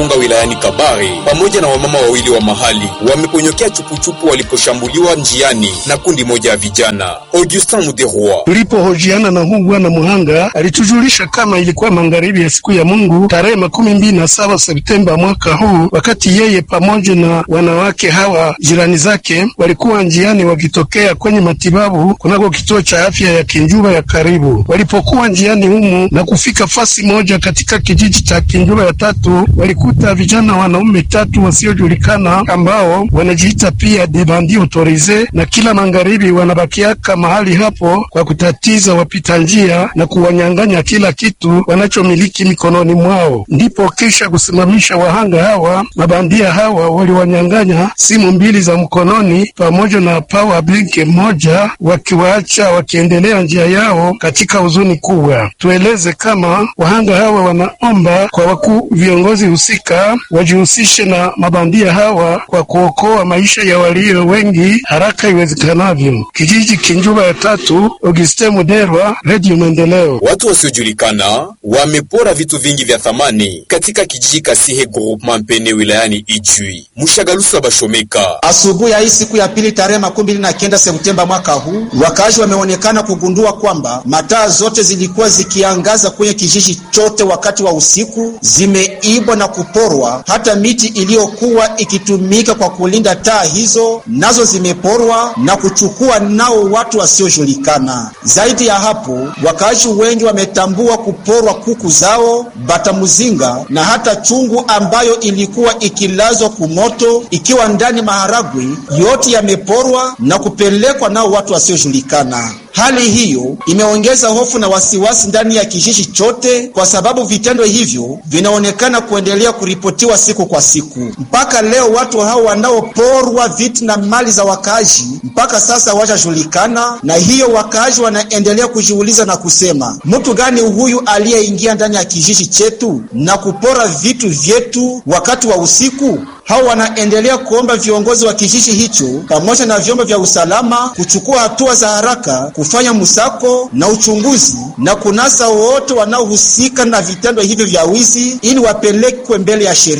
Virunga wilayani Kabare pamoja na wamama wawili wa mahali wameponyokea chupuchupu waliposhambuliwa njiani na kundi moja ya vijana. Augustin Muderwa Tulipohojiana na huu bwana muhanga alitujulisha kama ilikuwa magharibi ya siku ya Mungu tarehe makumi mbili na saba Septemba mwaka huu, wakati yeye pamoja na wanawake hawa jirani zake walikuwa njiani wakitokea kwenye matibabu kunako kituo cha afya ya Kinjuba ya karibu. Walipokuwa njiani humu na kufika fasi moja katika kijiji cha Kinjuba ya tatu, walikuta vijana wanaume tatu wasiojulikana ambao wanajiita pia debandi autorize, na kila magharibi wanabakiaka mahali hapo kwa kutatiza wapita njia na kuwanyang'anya kila kitu wanachomiliki mikononi mwao. Ndipo kisha kusimamisha wahanga hawa, mabandia hawa waliwanyang'anya simu mbili za mkononi pamoja na power bank moja, wakiwaacha wakiendelea njia yao katika huzuni kubwa. Tueleze kama wahanga hawa wanaomba kwa wakuu viongozi husika wajihusishe na mabandia hawa kwa kuokoa maisha ya walio wengi haraka iwezekanavyo. Kijiji Kinjuba ya tatu, Auguste Muderwa, Radio Maendeleo. Watu wasiojulikana wamepora vitu vingi vya thamani katika kijiji Kasihe Groupement Mpene wilayani Ijwi. Mushagalusa Bashomeka Asubuhi ya hii siku ya pili tarehe makumi mbili na kenda Septemba mwaka huu, wakazi wameonekana kugundua kwamba mataa zote zilikuwa zikiangaza kwenye kijiji chote wakati wa usiku zimeibwa na kuporwa. Hata miti iliyokuwa ikitumika kwa kulinda taa hizo nazo zimeporwa na kuchukua nao watu wasiojulikana. Zaidi ya hapo, wakazi wengi wametambua kuporwa kuku zao, batamuzinga na hata chungu ambayo ilikuwa ikilazwa kumoto ikiwa ndani maharagwe, yote yameporwa na kupelekwa nao watu wasiojulikana. Hali hiyo imeongeza hofu na wasiwasi ndani ya kijiji chote, kwa sababu vitendo hivyo vinaonekana kuendelea kuripotiwa siku kwa siku. Mpaka leo watu hao wanaoporwa vitu na mali za wakaaji mpaka sasa hawajajulikana, na hiyo wakaaji wanaendelea kujiuliza na kusema, mtu gani huyu aliyeingia ndani ya kijiji chetu na kupora vitu vyetu wakati wa usiku? Hao wanaendelea kuomba viongozi wa kijiji hicho pamoja na vyombo vya usalama kuchukua hatua za haraka, kufanya msako na uchunguzi na kunasa wote wanaohusika na vitendo hivyo vya wizi ili wapelekwe mbele ya sheria.